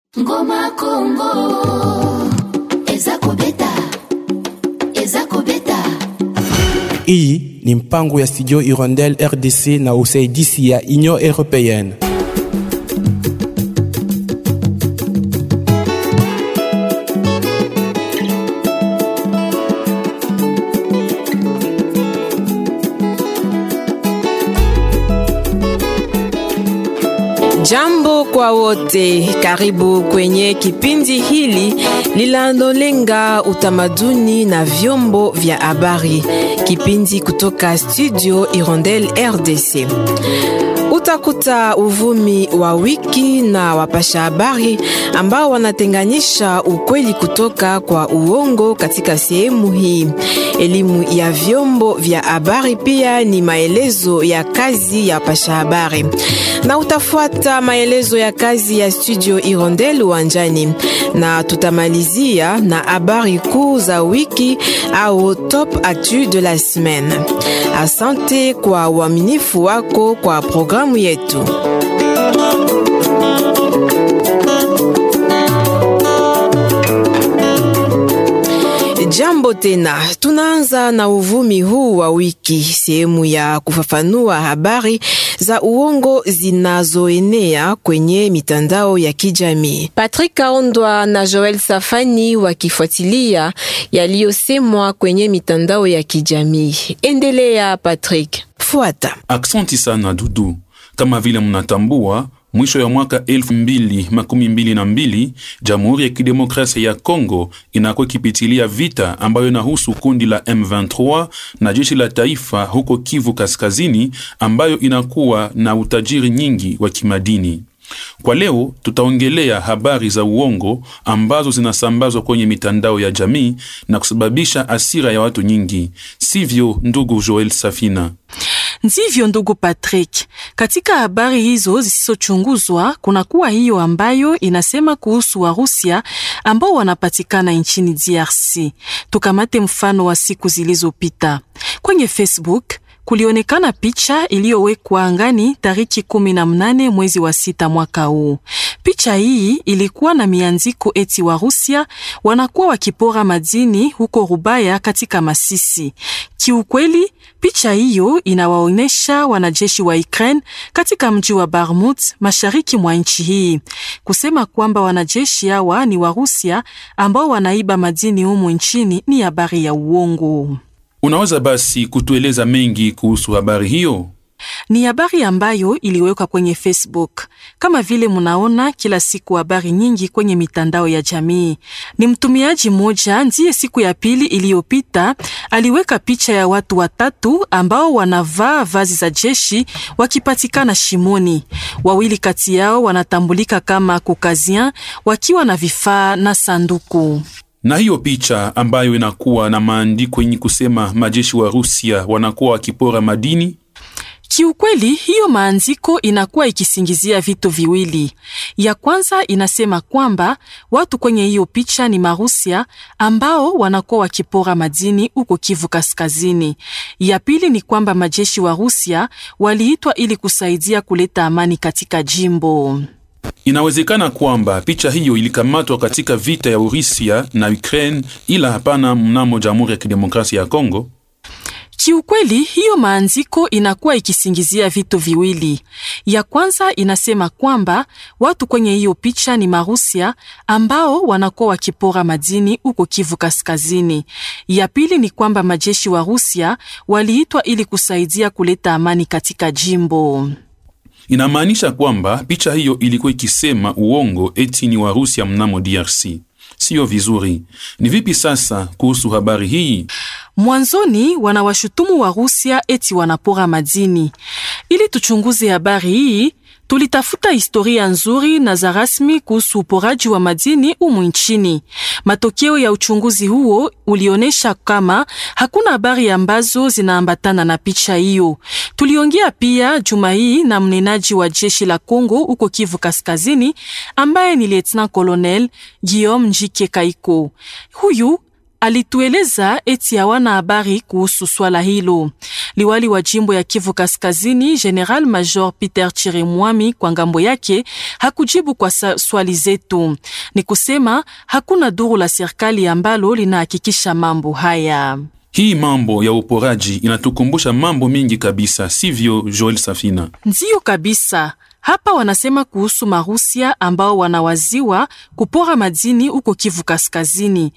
ngoma kongo eza kobeta eza kobeta hii ni mpango ya studio irondel rdc na usaidizi ya union européenne Jambo kwa wote, karibu kwenye kipindi hili linalolenga utamaduni na vyombo vya habari, kipindi kutoka studio Irondel RDC. Utakuta uvumi wa wiki na wapasha habari ambao wanatenganisha ukweli kutoka kwa uongo katika sehemu hii. Elimu ya vyombo vya habari pia ni maelezo ya kazi ya wapasha habari, na utafuata maelezo ya kazi ya studio Irondel uwanjani, na tutamalizia na habari kuu za wiki au top actu de la semaine. Asante kwa uaminifu wako kwa programu yetu. Jambo tena, tunaanza na uvumi huu wa wiki, sehemu ya kufafanua habari za uongo zinazoenea kwenye mitandao ya kijamii. Patrick Kaondwa na Joel Safani wakifuatilia yaliyosemwa kwenye mitandao ya kijamii. Endelea Patrick, fuata. Aksanti sana Dudu. Kama vile mnatambua, mwisho ya mwaka elfu mbili makumi mbili na mbili Jamhuri ya Kidemokrasia ya Kongo inakuwa ikipitilia vita ambayo inahusu kundi la M23 na jeshi la taifa huko Kivu Kaskazini, ambayo inakuwa na utajiri nyingi wa kimadini. Kwa leo tutaongelea habari za uongo ambazo zinasambazwa kwenye mitandao ya jamii na kusababisha asira ya watu nyingi, sivyo ndugu Joel Safina? Ndivyo ndugu Patrick. Katika habari hizo zisizochunguzwa kuna kuwa hiyo ambayo inasema kuhusu Warusia ambao wanapatikana nchini DRC. Tukamate mfano wa siku zilizopita kwenye Facebook kulionekana picha iliyowekwa angani tariki kumi na mnane mwezi wa sita mwaka huu. Picha hii ilikuwa na miandiko eti wa Rusia wanakuwa wakipora madini huko Rubaya katika Masisi. Kiukweli, picha hiyo inawaonyesha wanajeshi wa Ukraine katika mji wa Barmut mashariki mwa nchi hii, kusema kwamba wanajeshi hawa ni wa Rusia ambao wanaiba madini humu nchini ni habari ya uongo. Unaweza basi kutueleza mengi kuhusu habari hiyo? Ni habari ambayo iliwekwa kwenye Facebook. Kama vile munaona kila siku habari nyingi kwenye mitandao ya jamii. Ni mtumiaji mmoja ndiye siku ya pili iliyopita aliweka picha ya watu watatu ambao wanavaa vazi za jeshi wakipatikana shimoni. Wawili kati yao wanatambulika kama Caucasian wakiwa na vifaa na sanduku na hiyo picha ambayo inakuwa na maandiko yenye kusema majeshi wa Rusia wanakuwa wakipora madini. Kiukweli, hiyo maandiko inakuwa ikisingizia vitu viwili. Ya kwanza inasema kwamba watu kwenye hiyo picha ni Marusia ambao wanakuwa wakipora madini huko Kivu Kaskazini. Ya pili ni kwamba majeshi wa Rusia waliitwa ili kusaidia kuleta amani katika jimbo. Inawezekana kwamba picha hiyo ilikamatwa katika vita ya Urusia na Ukraine, ila hapana mnamo Jamhuri ya Kidemokrasia ya Kongo. Kiukweli, hiyo maandiko inakuwa ikisingizia vitu viwili. Ya kwanza inasema kwamba watu kwenye hiyo picha ni Marusia ambao wanakuwa wakipora madini huko Kivu Kaskazini. Ya pili ni kwamba majeshi wa Rusia waliitwa ili kusaidia kuleta amani katika jimbo. Inamaanisha kwamba picha hiyo ilikuwa ikisema uongo eti ni Warusia mnamo DRC. Siyo vizuri. Ni vipi sasa kuhusu habari hii? Mwanzoni wanawashutumu wa Rusia eti wanapora madini. Ili tuchunguze habari hii, tulitafuta historia nzuri na za rasmi kuhusu uporaji wa madini umu nchini. Matokeo ya uchunguzi huo ulionyesha kama hakuna habari ambazo zinaambatana na picha hiyo. Tuliongea pia juma hii na mnenaji wa jeshi la Kongo huko Kivu Kaskazini, ambaye ni Lieutenant Colonel Guillaume Njike Kaiko. Huyu alitueleza eti hawana habari kuhusu swala hilo. Liwali wa jimbo ya Kivu Kaskazini, General Major Peter Chirimwami, kwa ngambo yake hakujibu kwa swali zetu. Ni kusema hakuna duru la serikali ambalo linahakikisha mambo haya. Hii mambo ya uporaji inatukumbusha mambo mingi kabisa, sivyo Joel Safina? Ndiyo kabisa. Hapa wanasema kuhusu Marusia ambao wanawaziwa kupora madini huko Kivu Kaskazini.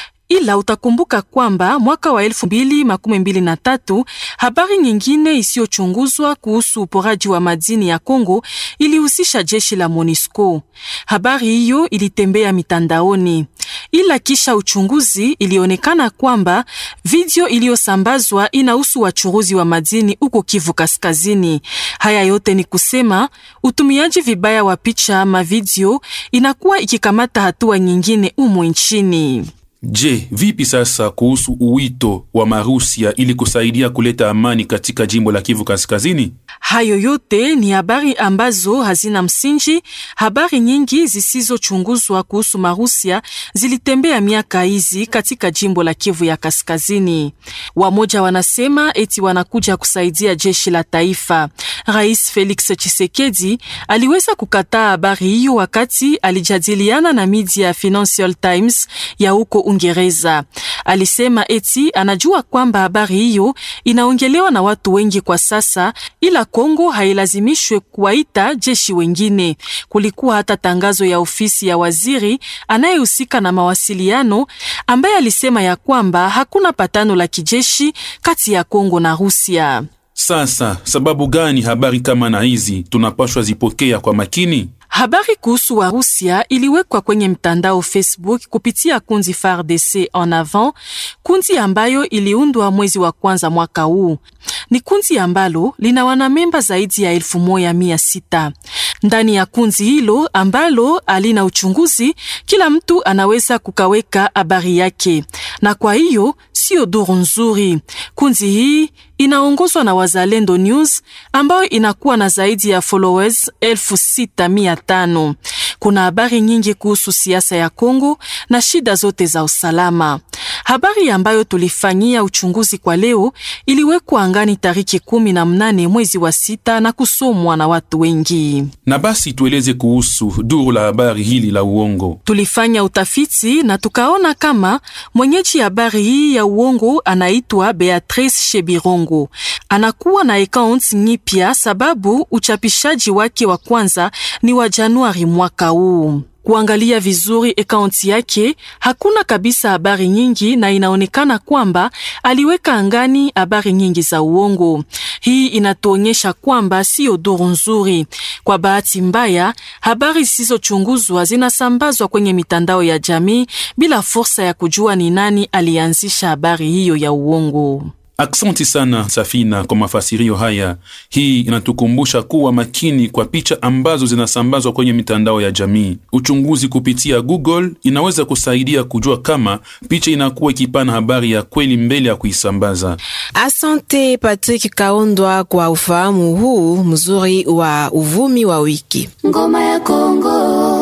Ila utakumbuka kwamba mwaka wa elfu mbili makumi mbili na tatu habari nyingine isiyochunguzwa kuhusu uporaji wa madini ya Kongo ilihusisha jeshi la MONUSCO. Habari hiyo ilitembea mitandaoni, ila kisha uchunguzi ilionekana kwamba video iliyosambazwa inahusu wachuruzi wa madini huko Kivu Kaskazini. Haya yote ni kusema utumiaji vibaya wa picha ama video inakuwa ikikamata hatua nyingine umo nchini. Je, vipi sasa kuhusu uwito wa Marusia ili kusaidia kuleta amani katika jimbo la Kivu Kaskazini? Hayo yote ni habari ambazo hazina msingi. Habari nyingi zisizochunguzwa kuhusu Marusia zilitembea miaka hizi katika jimbo la Kivu ya Kaskazini. Wamoja wanasema eti wanakuja kusaidia jeshi la taifa. Rais Felix Tshisekedi aliweza kukataa habari hiyo wakati alijadiliana na media ya Financial Times ya huko Uingereza. Alisema eti anajua kwamba habari hiyo inaongelewa na watu wengi kwa sasa, ila Kongo hailazimishwe kuwaita jeshi wengine. Kulikuwa hata tangazo ya ofisi ya waziri anayehusika na mawasiliano ambaye alisema ya kwamba hakuna patano la kijeshi kati ya Kongo na Rusia. Sasa sababu gani habari kama na hizi tunapashwa zipokea kwa makini? Habari kuhusu Warusia iliwekwa kwenye mtandao Facebook kupitia kundi FARDC en avant, kundi ambayo iliundwa mwezi wa kwanza mwaka huu. Ni kundi ambalo lina wanamemba zaidi ya elfu moja mia sita. Ndani ya kundi hilo ambalo alina uchunguzi, kila mtu anaweza kukaweka habari yake, na kwa hiyo sio duru nzuri. Kundi hii inaongozwa na Wazalendo News ambayo inakuwa na zaidi ya followers elfu sita mia tano. Kuna habari nyingi kuhusu siasa ya Kongo na shida zote za usalama. Habari ambayo tulifanyia uchunguzi kwa leo iliwekwa angani tariki kumi na mnane mwezi wa sita na kusomwa na watu wengi. Na basi tueleze kuhusu duru la habari hili la uongo. Tulifanya utafiti na tukaona kama mwenyeji habari hii ya uongo anaitwa Beatrice Shebirongo. Anakuwa na account nyipya sababu uchapishaji wake wa kwanza ni wa Januari mwaka huu. Kuangalia vizuri akaunti yake hakuna kabisa habari nyingi, na inaonekana kwamba aliweka angani habari nyingi za uongo. Hii inatuonyesha kwamba siyo duru nzuri. Kwa bahati mbaya, habari zisizochunguzwa zinasambazwa kwenye mitandao ya jamii bila fursa ya kujua ni nani alianzisha habari hiyo ya uongo. Aksanti sana Safina kwa mafasirio haya. Hii inatukumbusha kuwa makini kwa picha ambazo zinasambazwa kwenye mitandao ya jamii. Uchunguzi kupitia Google inaweza kusaidia kujua kama picha inakuwa ikipana habari ya kweli mbele ya kuisambaza. Asante Patrick Kaondwa kwa ufahamu huu mzuri wa uvumi wa wiki. ngoma ya kongo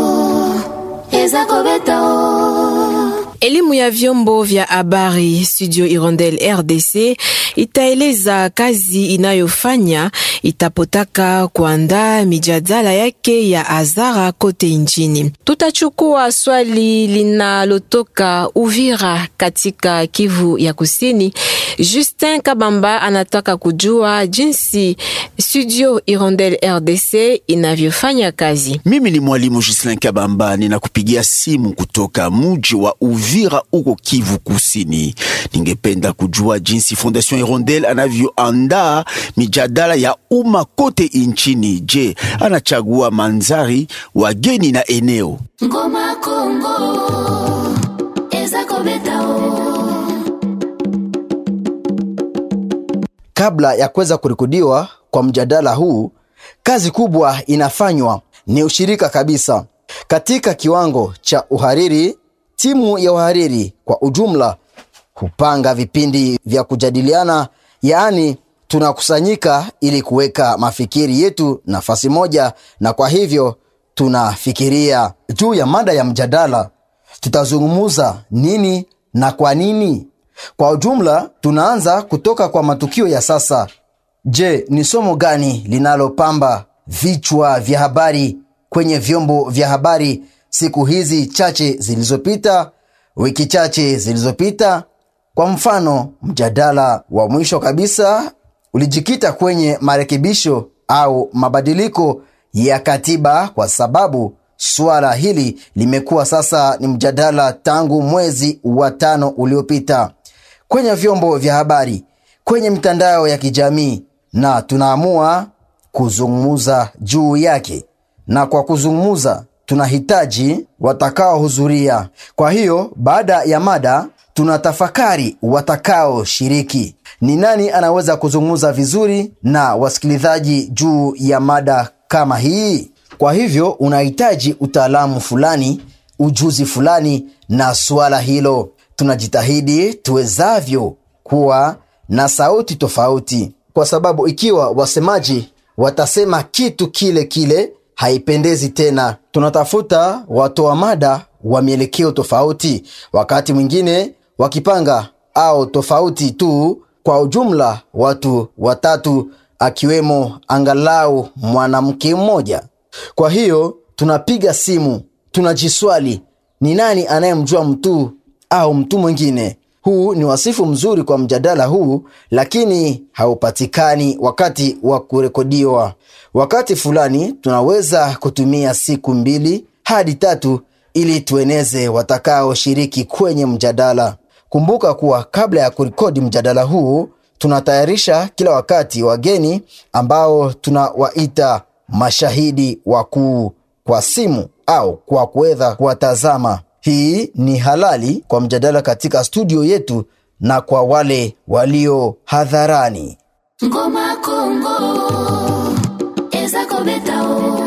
eza kobeta o Elimu ya vyombo vya habari Studio Irondel RDC itaeleza kazi inayofanya itapotaka kuandaa mijadala yake ya azara kote nchini. Tutachukua swali linalotoka Uvira katika Kivu ya Kusini. Justin Kabamba anataka kujua jinsi Studio Irondel RDC inavyofanya kazi. Mimi ni mwalimu Gislin Kabamba, ninakupigia simu kutoka muji wa Uvira uko Kivu Kusini. Ningependa kujua jinsi Fondation Hirondelle anavyoandaa mijadala ya umma kote inchini. Je, anachagua manzari, wageni na eneo? ngoma ya kongo eza kobeta o Kabla ya kuweza kurekodiwa kwa mjadala huu, kazi kubwa inafanywa, ni ushirika kabisa katika kiwango cha uhariri. Timu ya uhariri kwa ujumla hupanga vipindi vya kujadiliana, yaani tunakusanyika ili kuweka mafikiri yetu nafasi moja, na kwa hivyo tunafikiria juu ya mada ya mjadala. Tutazungumuza nini na kwa nini? Kwa ujumla, tunaanza kutoka kwa matukio ya sasa. Je, ni somo gani linalopamba vichwa vya habari kwenye vyombo vya habari siku hizi chache zilizopita, wiki chache zilizopita? Kwa mfano, mjadala wa mwisho kabisa ulijikita kwenye marekebisho au mabadiliko ya katiba, kwa sababu suala hili limekuwa sasa ni mjadala tangu mwezi wa tano uliopita kwenye vyombo vya habari, kwenye mitandao ya kijamii, na tunaamua kuzungumza juu yake, na kwa kuzungumza tunahitaji watakaohudhuria. Kwa hiyo baada ya mada tunatafakari watakaoshiriki, ni nani anaweza kuzungumza vizuri na wasikilizaji juu ya mada kama hii. Kwa hivyo unahitaji utaalamu fulani, ujuzi fulani na suala hilo. Tunajitahidi tuwezavyo kuwa na sauti tofauti, kwa sababu ikiwa wasemaji watasema kitu kile kile haipendezi tena. Tunatafuta watoa mada wa mielekeo tofauti, wakati mwingine wakipanga au tofauti tu. Kwa ujumla, watu watatu, akiwemo angalau mwanamke mmoja. Kwa hiyo tunapiga simu, tunajiswali ni nani anayemjua mtu au mtu mwingine. Huu ni wasifu mzuri kwa mjadala huu, lakini haupatikani wakati wa kurekodiwa. Wakati fulani tunaweza kutumia siku mbili hadi tatu ili tueneze watakaoshiriki kwenye mjadala. Kumbuka kuwa kabla ya kurekodi mjadala huu tunatayarisha kila wakati wageni ambao tunawaita mashahidi wakuu kwa simu au kwa kuweza kuwatazama. Hii ni halali kwa mjadala katika studio yetu na kwa wale walio hadharani. ngoma kongo eza kobeta o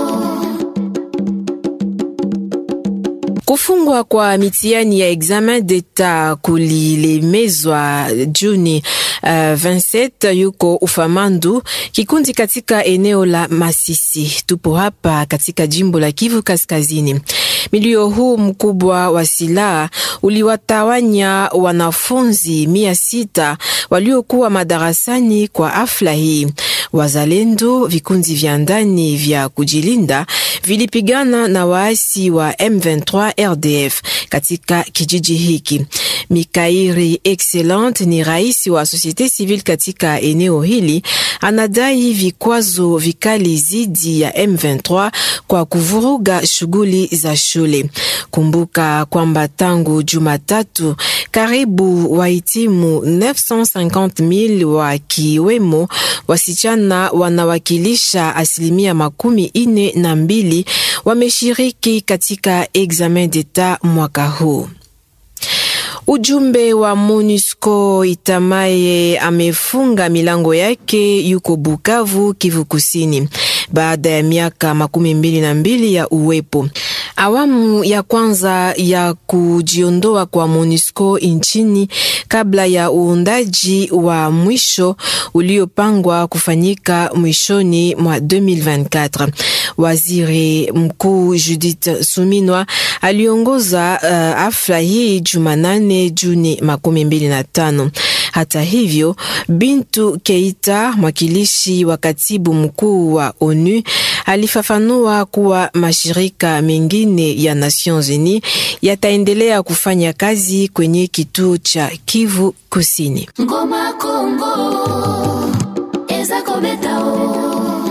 Kufungwa kwa mitihani ya examen d'etat kulilemezwa Juni uh, 27 yuko Ufamandu, kikundi katika eneo la Masisi. Tupo hapa katika jimbo la Kivu Kaskazini. Milio huu mkubwa wa silaha uliwatawanya wanafunzi mia sita waliokuwa madarasani kwa afla hii. Wazalendo, vikundi vya ndani vya kujilinda vilipigana na waasi wa M23 RDF katika kijiji hiki. Mikairi Excellent ni rais wa societe civile katika eneo hili, anadai vikwazo vikali zidi ya M23 kwa kuvuruga shughuli za shule. Kumbuka kwamba tangu Jumatatu karibu wahitimu 950,000 wakiwemo wasichana wanawakilisha asilimia makumi ine na mbili wameshiriki katika examen d'etat mwaka huu. Ujumbe wa MONUSCO Itamaye amefunga milango yake yuko Bukavu, Kivu Kusini, baada ya miaka makumi mbili na mbili ya uwepo. Awamu ya kwanza ya kujiondoa kwa MONUSCO nchini kabla ya uundaji wa mwisho uliopangwa kufanyika mwishoni mwa 2024. Waziri Mkuu Judith Suminwa aliongoza uh, afla hii Jumanane Juni makumi mbili na tano. Hata hivyo, Bintu Keita, mwakilishi wa katibu mkuu wa ONU, alifafanua kuwa mashirika mengine ya Nations Unies yataendelea kufanya kazi kwenye kituo cha Kivu Kusini. ngoma kongo eza kobeta o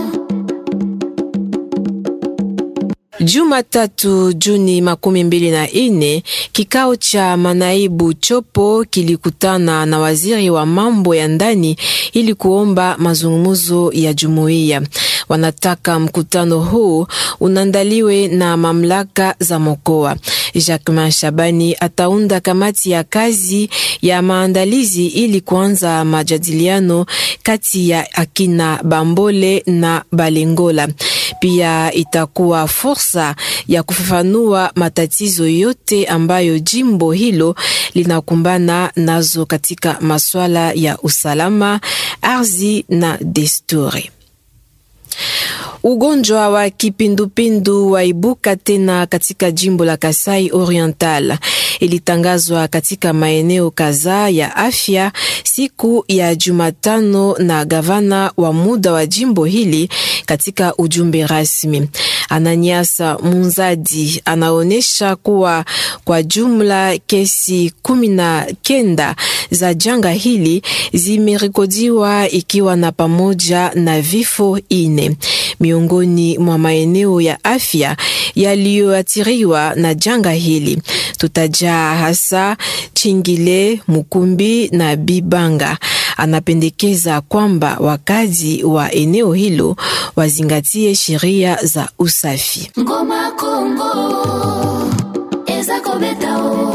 Jumatatu Juni makumi mbili na ine, kikao cha manaibu chopo kilikutana na waziri wa mambo ya ndani ili kuomba mazungumzo ya jumuiya. Wanataka mkutano huu unandaliwe na mamlaka za mkoa. Jacquemain Shabani ataunda kamati ya kazi ya maandalizi ili kuanza majadiliano kati ya akina Bambole na Balengola. Pia itakuwa fursa ya kufafanua matatizo yote ambayo jimbo hilo linakumbana nazo katika masuala ya usalama, ardhi na desturi. Ugonjwa wa kipindupindu waibuka tena katika jimbo la Kasai Oriental. Ilitangazwa katika maeneo kadhaa ya afya siku ya Jumatano na gavana wa muda wa jimbo hili katika ujumbe rasmi. Ananiasa Munzadi anaonyesha kuwa kwa jumla kesi kumi na kenda za janga hili zimerekodiwa ikiwa na pamoja na vifo ine miongoni mwa maeneo ya afya yaliyoathiriwa na janga hili. Tutajaa hasa Chingile, Mukumbi na Bibanga. Anapendekeza kwamba wakazi wa eneo hilo wazingatie sheria za usafi. ngoma kongo eza kobeta o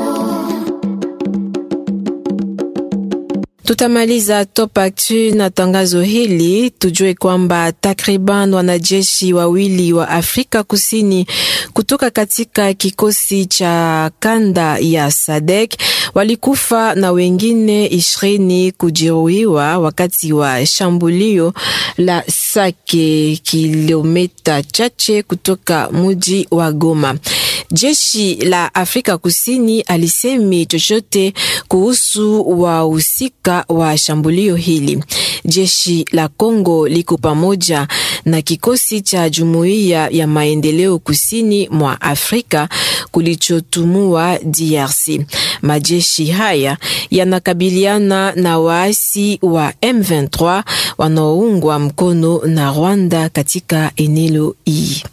Tutamaliza Top Actu na tangazo hili. Tujue kwamba takriban wanajeshi wawili wa Afrika Kusini kutoka katika kikosi cha kanda ya SADC walikufa na wengine ishirini kujeruhiwa wakati wa shambulio la Sake, kilomita chache kutoka muji wa Goma. Jeshi la Afrika Kusini alisemi chochote kuhusu wahusika wa shambulio hili. Jeshi la Kongo liko pamoja na kikosi cha Jumuiya ya Maendeleo Kusini mwa Afrika kulichotumwa DRC. Majeshi haya yanakabiliana na waasi wa M23 wanaoungwa mkono na Rwanda katika eneo hii.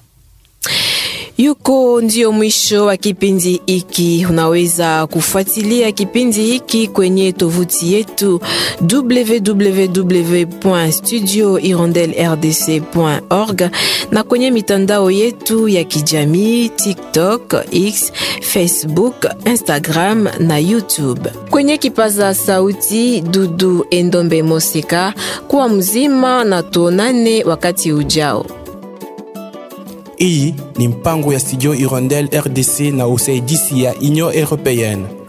Yuko ndio mwisho wa kipindi hiki. Unaweza kufuatilia kipindi hiki kwenye tovuti yetu www.studiohirondellerdc.org na kwenye mitandao yetu ya kijamii TikTok, X, Facebook, Instagram na YouTube. Kwenye kipaza sauti Dudu Endombe Moseka, kuwa mzima na tuonane wakati ujao. Hii ni mpango ya studio Hirondelle RDC na usaidizi ya Union Européenne.